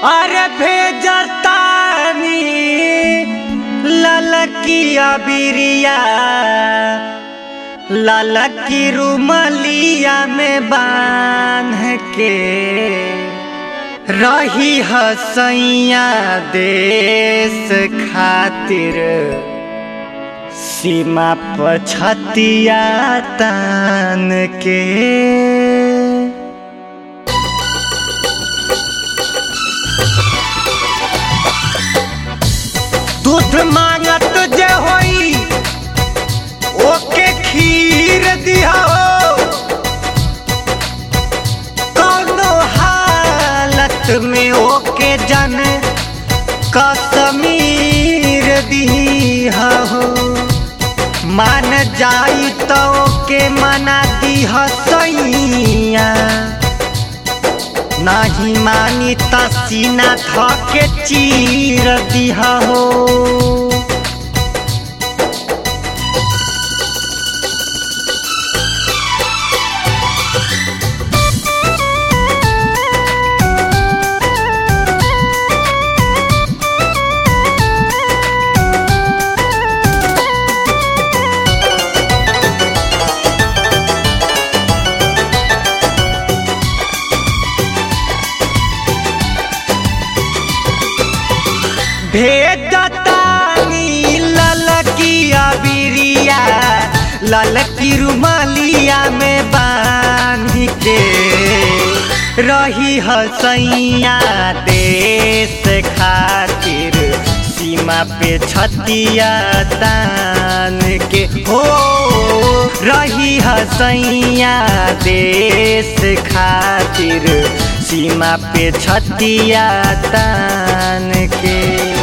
अरे भेजतानी ललकिया बिरिया ललकी रुमलिया में बांध के रही हसैया देश खातिर सीमा पछतिया तान के दूध मांगत जे होई ओके खीर दिहो कौनो हालत में ओके जन कसमीर दिहो मान जाई तो ओके मना दिह सैया नाही मानी त सीना थके चीर दिहा हो भेजतानी ललकिया बिरिया ललकी रुमालिया में बांध के रही हसैया देश खातिर सीमा पे छतिया तान के हो रही हसैया देश खातिर सीमा पे छतिया तान के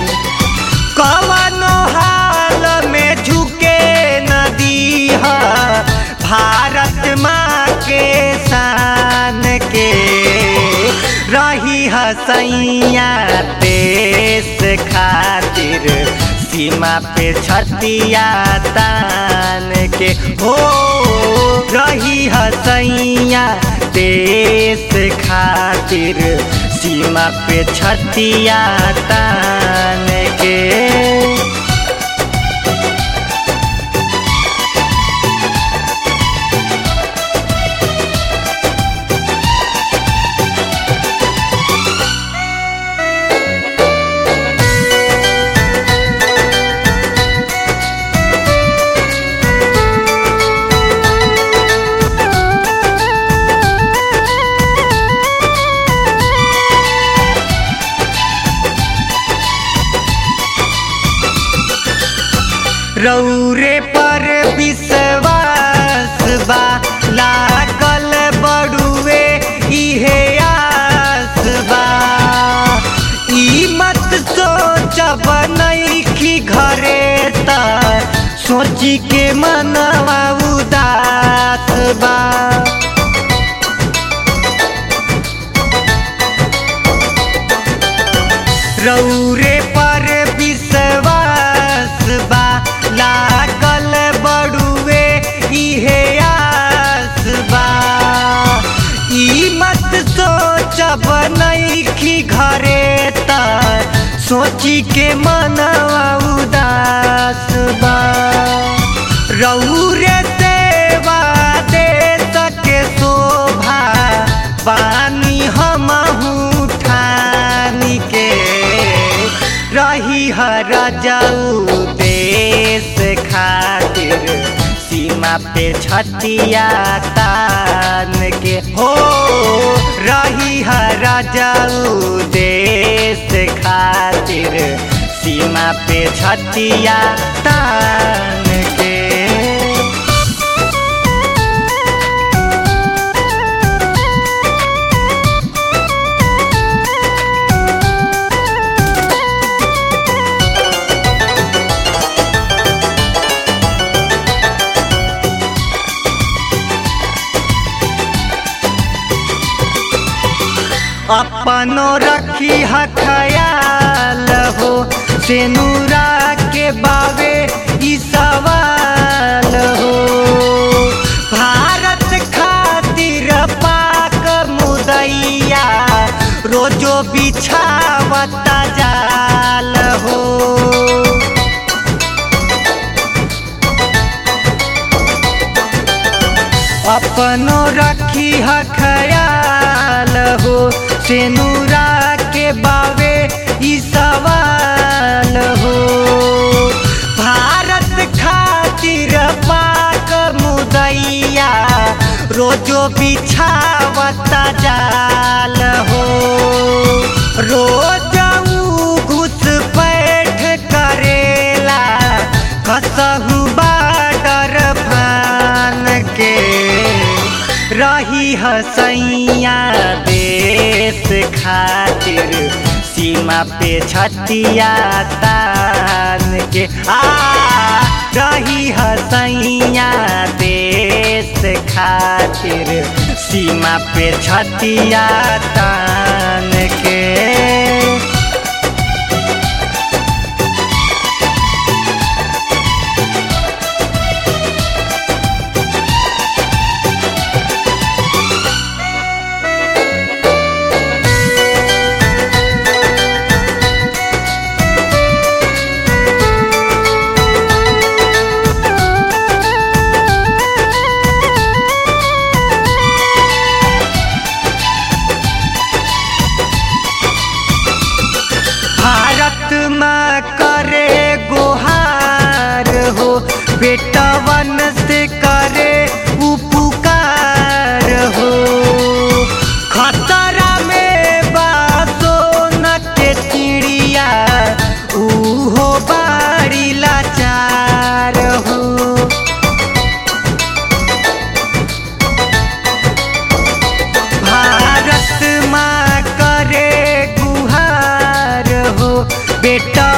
कवनो हाल में झुके नदी है भारत माँ के शान के रही हसैया देश खातिर सीमा पे छतिया तान के हो रही हसैया देश खातिर सीमा पे छतिया तान के रौरे पर विश्वास बा लागल बड़ुए इहे आस बा ई मत सोचब नइखी घरे त सोची के मनवा उदास बा रौरे पर विश्वास बा लागल बड़ुए इहे आस बा ई मत सोचब नइखी घरे त सोची के मनवा उदास बा रौरे सेवा दे सके शोभा बानी हमहू ठानी के रही हर जाऊ देश खातिर सीमा पे छतिया तान के हो रही हर जाऊ देश खातिर सीमा पे छतिया तान के अपनो रखी ह ख्याल हो सेनुरा के बावे ई सवाल हो भारत खातिर पाक मुदैया रोजो बिछा अपनो रखी ह ख्याल हो सेनुरा के बावे ई सवाल हो भारत खातिर पाक मुदैया रोजो बिछावता जाल हो रोज ऊ घुस बैठ करेला कसहु बाडर फान के रही हसैया देश खातिर सीमा पे छतिया तान के आ रही हसैया देश खातिर सीमा पे छतिया तान के भारत माँ करे गुहार हो बेटवन से करे उपकार हो खतरा में बासो न के चिड़िया उहो बाड़ी लाचार हो भारत माँ करे गुहार हो बेटा